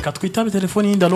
reka twitabe telefoni y'indalo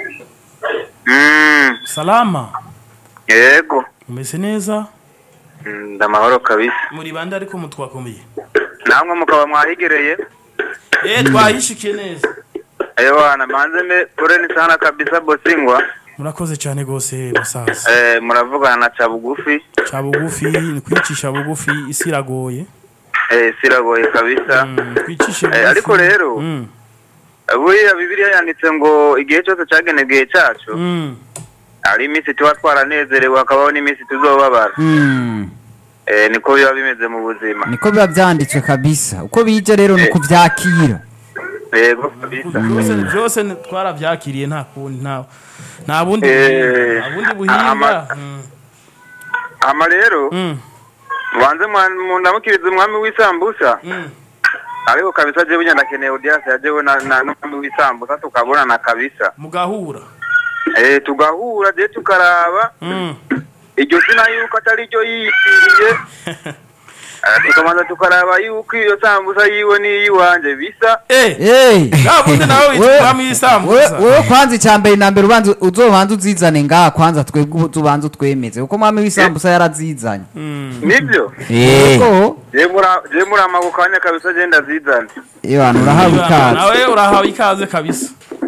Mm, salama yego umeze neza Mm, ndamahoro kabisa muri bande ariko mutwakomeye namwe mukaba mwahigereye eh twahishikiye neza ewana manze me poreni sana kabisa bosingwa murakoze cyane gose basaza eh, muravugana na ca bugufi ca bugufi ni kwicisha bugufi isi iragoye eh, siragoye kabisa Mm, twicishe Eh, bugufi ariko rero Mm, buriya bibiliya yanditse ngo igihe cyose cagenewe cacu mm, hari iminsi tuba twaranezerewe hakabaho n'iminsi tuzobabara Mm, eh, niko biba bimeze mu buzima niko biba byanditswe kabisa uko bije rero ni ukubyakira yego kabisa byose byose ni- twaravyakiriye nta kundi nta nta bundi Eh, buhinga nta bundi buhinga ama- Mm, ama rero mm, mubanze mwa- mundamukirize umwami w'isambusa mm. ariko kabisa jewe nyine ndakeneye audience ya jewe na na- n'umwami w'isambusa tukabonana kabisa mugahura eh tugahura je tukaraba Mm. iryo zina yuko atari ryo yitiriye Eh, tukabanza tukaraba yuko iyo sambusa yiwe n'iyiwanje bisa eh Hey! yavuze nawe witwa We- umwami w'isambusa we- wewe kwanza icya mbere na mbere ubanza uzobanza uzizane ngaha kwanza twebwe ubu tubanza utwemeze kuko mwami w'isambusa yarazizanye Mm. nibyo Yego. je mura je muri amagukanya kabisa je ndazizana Ewana urahawe ikaze nawe urahawe ikaze kabisa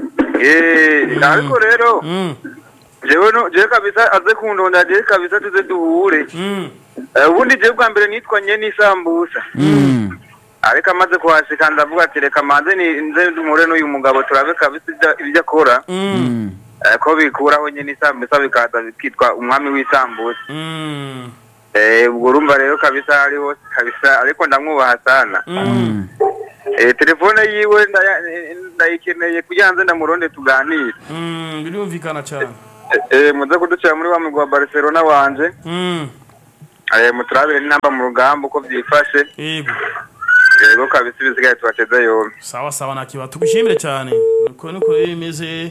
eh ariko rero Mm, jewe no je kabisa aze kundonda je kabisa tuze duhure mm. Eh, ubundi je bwa mbere nitwanye n'isambusa Mm. ariko amaze kuhashika ndavuga ati reka manze ni nze dumure n'uyu mugabo turabe kabisa ibyo- ibyo akora Mm. Mm. Eh, ko bikuraho nyine isambusa bikaza bikitwa umwami w'isambusa Mm. Eh, ubwo urumva rero kabisa hari hose kabisa ariko ndamwubaha sana Mm. Eh, telefone yiwe ndaya- eh, ndayikeneye kugira nze ndamuronde tuganire Mm. birumvikana cyane Eh, eh, muze kuducira muri wa mugwi wa barcelona wanje Mm. Eh, muturabire n'inamba mu rugamba uko byifashe yego yego kabisa ibisigaye tubateze yombi sawa sawa nakiba tugushimire cyane nuko nuko rero bimeze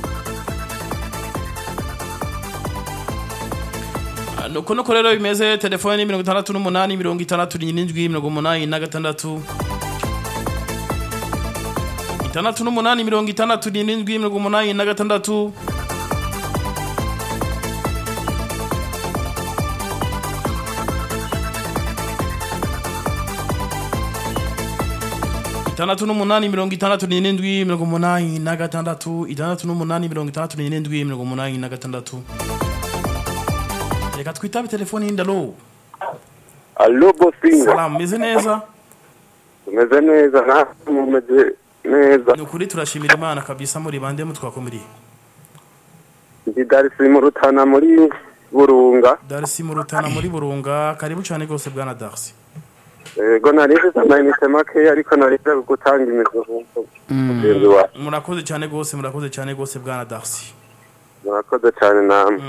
Ah, nuko nuko rero bimeze telefone ni mirongo itandatu n'umunani mirongo itandatu n'indwi mirongo umunani na gatandatu itandatu n'umunani mirongo itandatu n'indwi mirongo umunani na gatandatu itandatu n'umunani mirongo itandatu n'indwi mirongo umunani na gatandatu itandatu n'umunani mirongo itandatu n'indwi mirongo umunani na gatandatu reka twitabe telefoni y'indalo Allo Bosinga, salamu meze neza tumeze neza natwe mumeze neza ni ukuri turashimira imana kabisa muri bande mutwakomiriye ndi Darisi mu Rutana muri Burunga darisi mu rutana muri burunga karibu cyane rwose bwana darisi ego nari mfite amayinite makeya ariko nari nje gutanga imizuzu mugenzi wawe murakoze cyane rwose murakoze cyane rwose bwana darisi murakoze cyane namwe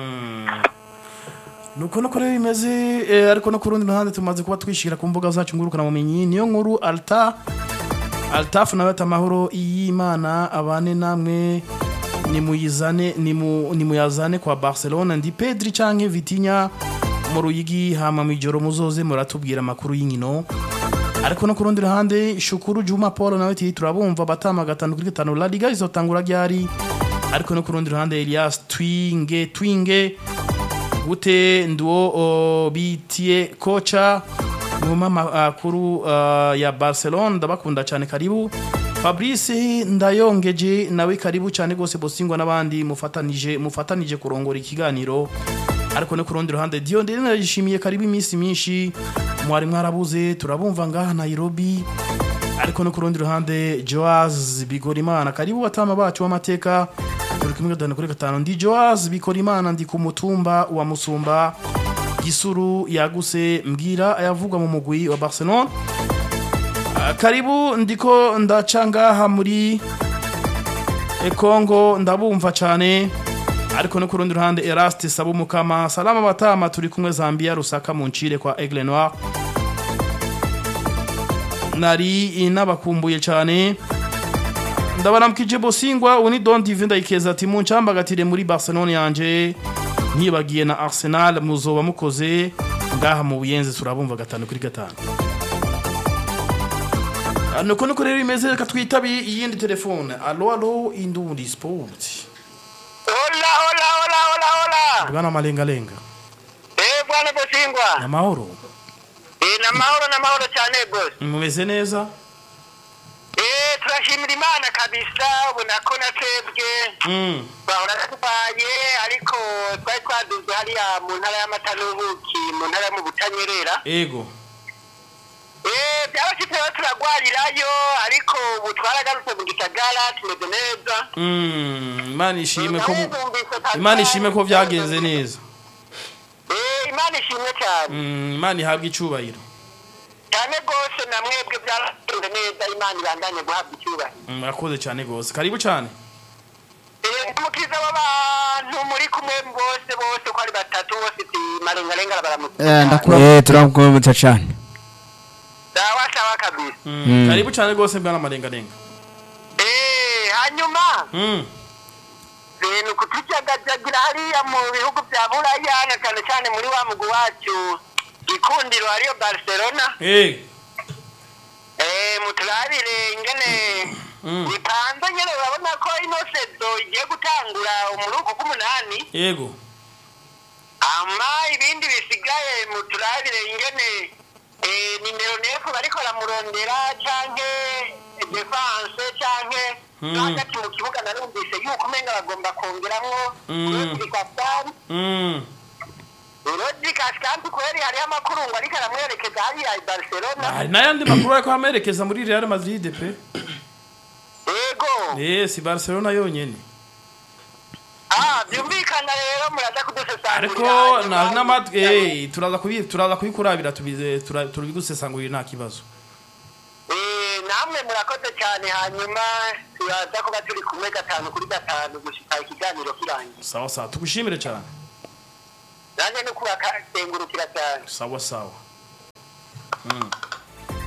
nuko nuko rero bimeze eh, ariko no ku rundi ruhande tumaze kuba twishyira ku mbuga zacu ngurukana bumenyi niyo nkuru alta altafu nawe ati amahoro y'imana abane namwe nimuyizane nimu- nimuyazane kwa barcelona ndi pedri canke vitinya mu ruyigi hama mw'ijoro muzoze muratubwira amakuru y'inkino ariko no ku rundi ruhande shukuru juma paul nawe ati turabumva batama gatanu kuri gatanu la liga izotangura ryari ariko no ku rundi ruhande elias twinge twinge gute nduwo o, bitiye kocha mu makuru uh, ya barcelona ndabakunda cyane karibu fabrice ndayongeje nawe karibu cyane rwose bosingwa n'abandi mufatanije mufatanije kurongora ikiganiro ariko no ku rundi ruhande diyo ndende narishimiye karibu iminsi myinshi mwari mwarabuze turabumva ngaha nairobi ariko no ku rundi ruhande joaz bigorimana karibu batama bacu b'amateka turi kumwe gatanu kuri gatanu ndi joaz bigorimana ndi ku mutumba wa musumba gisuru yaguse mbwira ayavugwa mu mugwi wa barcelona Ah, karibu ndiko ndaca ngaha muri e Congo ndabumva cyane ariko no ku rundi ruhande Eraste Sabumukama salama batama turi kumwe Zambia Rusaka mu ncire kwa Aigle Noir nari nabakumbuye cyane ndabaramukije bosingwa uni don dive ndayikeza ati muncambagatire muri barcelone yanje ntibagiye na arsenal muzoba mukoze ngaha mu buyenzi turabumva gatanu kuri gatanu Ah, nuko nuko rero imeze reka twitabe iyindi telefone alo alo indundi sport hola hola hola hola hola bwana malengalenga eh bwana bosingwa namahoro eh namahoro namahoro cyane boss mumeze neza eh turashimira imana kabisa ubona ko natwebwe Mm. bahora tubaye ariko twari twaduze hariya mu ntara y'amata n'ubuki mu ntara yo mu butanyerera ego eh byabashitse rero turagwarirayo ariko ubu twaragarutse mu gisagara tumeze neza Mm, imana ishime ko mu- Narumvise kabisa. imana ishime ko byagenze neza eh imana ishimwe cyane Mm, imana ihabwa icubahiro cyane rwose na mwebwe byaragenze neza imana ibandanye guhabwa icyubahiro Mm, murakoze cyane rwose karibu cyane Eh, umukiza w'abantu muri kumwe bose bose uko ari batatu bose ti marengarenga baramutse Eh, ndakura Eh, turamukumbuza cyane sawa sawa kabisa Mm, Mm. karibu cyane rwose bwana malengalenga eh hanyuma Mm, ibintu kutujagajagira hariya mu bihugu bya buraya na cyane cyane muri wa mugwi wacu gikundiro hariyo barcelona eh, eh muturabire ingene Mm. bipanze nyene urabona ko ino sezo igiye gutangura umuruko k'umunani ego ama ibindi bisigaye muturabire ingene eh, nimero nefu bariko baramurondera canke defense canke Mm. no hagati mu kibuga narumvise yuko umenga bagomba kongeramwo Mm. Rodri Cascante Mm, Rodri Cascante kweri hariho amakuru ngo ariko aramwerekeza hariya i Barcelona hari n'ayandi makuru ariko amerekeza muri real madrid pe yego eh si barcelona yonyene ah byumvikana rero muraza kudusesangurira ariko hanyuma na n'amatwi eh turaza kubi turaza kubikurabira tubize tura- turabigusesangurira nta kibazo Eh, namwe murakoze cyane hanyuma turaza kuba turi kumwe gatanu kuri gatanu gushika ikiganiro kirangiye sawa sawa tugushimire cyane nanjye no kubakengurukira cyane sawa sawa Mm.